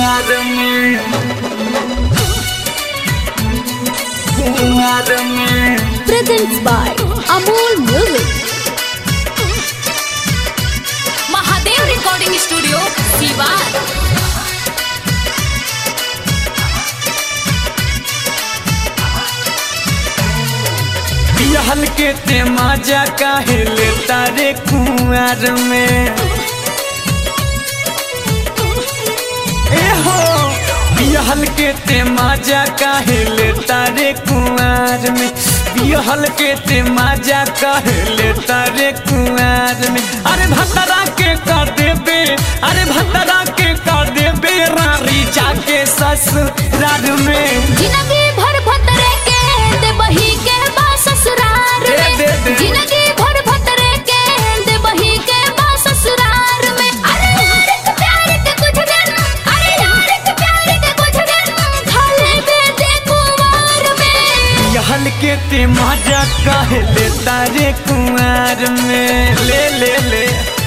कुंवर में कुंवर में presents by Amol Music. Mahadev recording studio Siwan पियल के ते मजा काहे लेता रे कुंवर में ए हो पियल के ते मजा काहे लेता रे कुंवर में पियल के ते मजा काहे लेता रे कुंवर में अरे भतरा के कर देबे अरे भतरा के कर देबे रारी जाके ससुराल में जिंदगी भर भतरे के दे बही के बा ससुरार दे, में दे, दे। जिंदगी भर भतरे के दे बही के बा ससुरार में अरे यार के प्यार के कुछ दिन अरे यार के प्यार के कुछ दिन खा ले दे कुंवर में यहल के ते मजा कह लेता रे कुंवर में ले ले ले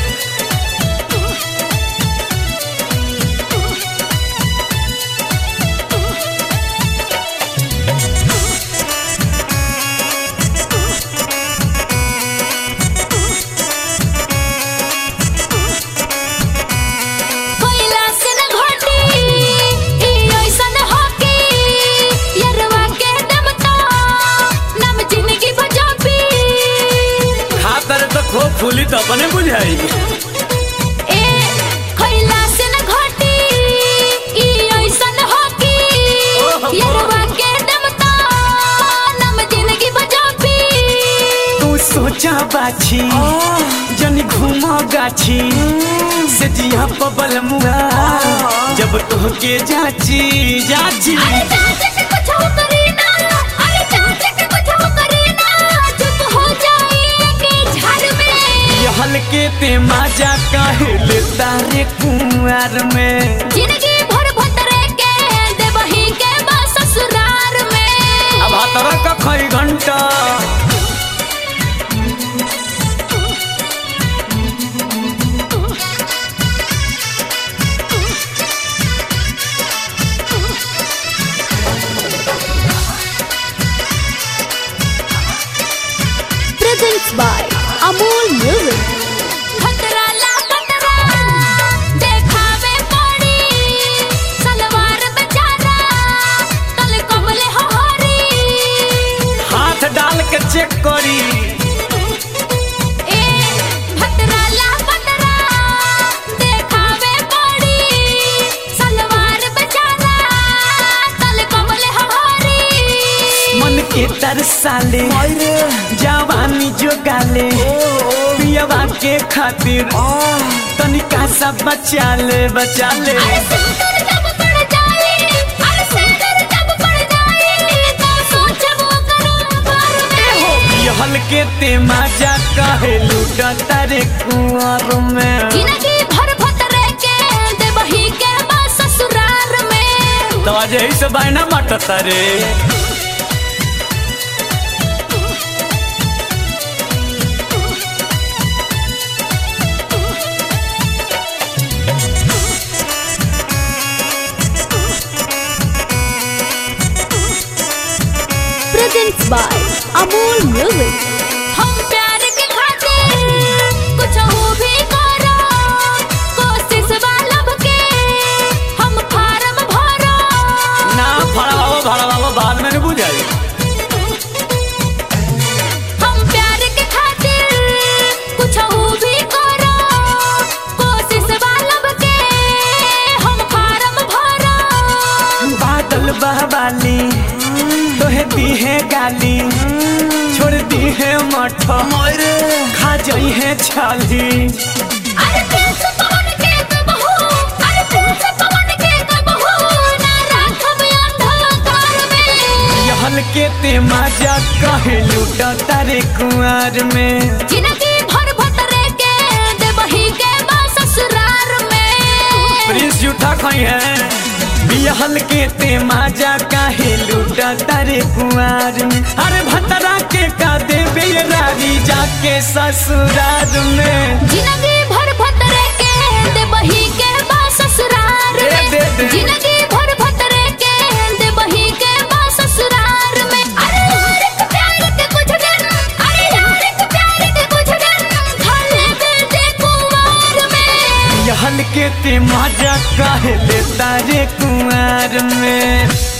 कोयला से न घोटी ई ऐसन होकी यरवा के दमता नम जिंदगी बजाबी खातर तो खूब फूली तो अपने बुझाई ए कोयला से न घोटी ई ऐसन होकी यरवा के दमता नम जिंदगी बजाबी तू सोचा बाछी जनी घूमा गाछी से जिया पबल मुआ जब तोहके जाची जाची अरे चाचे के कुछ हो करी ना अरे चाचे के कुछ हो करी ना चुप हो जाए के झाड़ में यहल के ते मजा कह लेता रे कुंवर में जिंदगी भर भतरे के देवही के बा ससुरार में अब हतरा का खई घंटा Presents by Amol Music. खतरा ला खतरा देखावे पड़ी सलवार बेचारा कल कमले हो हरी हाथ डाल के चेक करी ए खतरा ला खतरा देखावे पड़ी सलवार बेचारा कल कमले हो हरी मन के तरसाले जवानी जो गाले पियवा के खातिर तनिका सा बचा ले बचा ले अरे सिंदूर जब पड़ जाए अरे सिंदूर जब पड़ जाए तो सोचबो करो बार में यहल के ते मजा कहे लूटा तारे कुंवर में जिंदगी भर भतरे के देवही के बा ससुरार में तो आज यही से बायना मट तारे Presents by Amol Music. हम प्यार के खातिर कुछ हो भी करो कोशिश वालब के हम फार्म भरो ना फड़ावो भड़ावो बाद में नहीं बुझाई हम प्यार के खातिर कुछ हो भी करो कोशिश वालब के हम फार्म भरो बादल बहवाली तोहे दी है गाली छोड़ दी है मठ खा जाई है छाली अरे प्रिंस पवन के कबहू अरे प्रिंस पवन के कबहू ना राखब अंधकार में यहल के ते मजा कहे लूटा तारे कुंवर में जिंदगी भर भतरे के देवही के बा ससुरार में प्रिंस जूठा खाई है बिहल के ते मजा काहे लूटा तारे कुंवर में अरे भतरा के का देबे रारी जाके ससुराल में जिंदगी भर भतरे के देवही के बा ससुरार दे, में दे, दे। जिंदगी के ते मजा काहे लेता रे कुआर में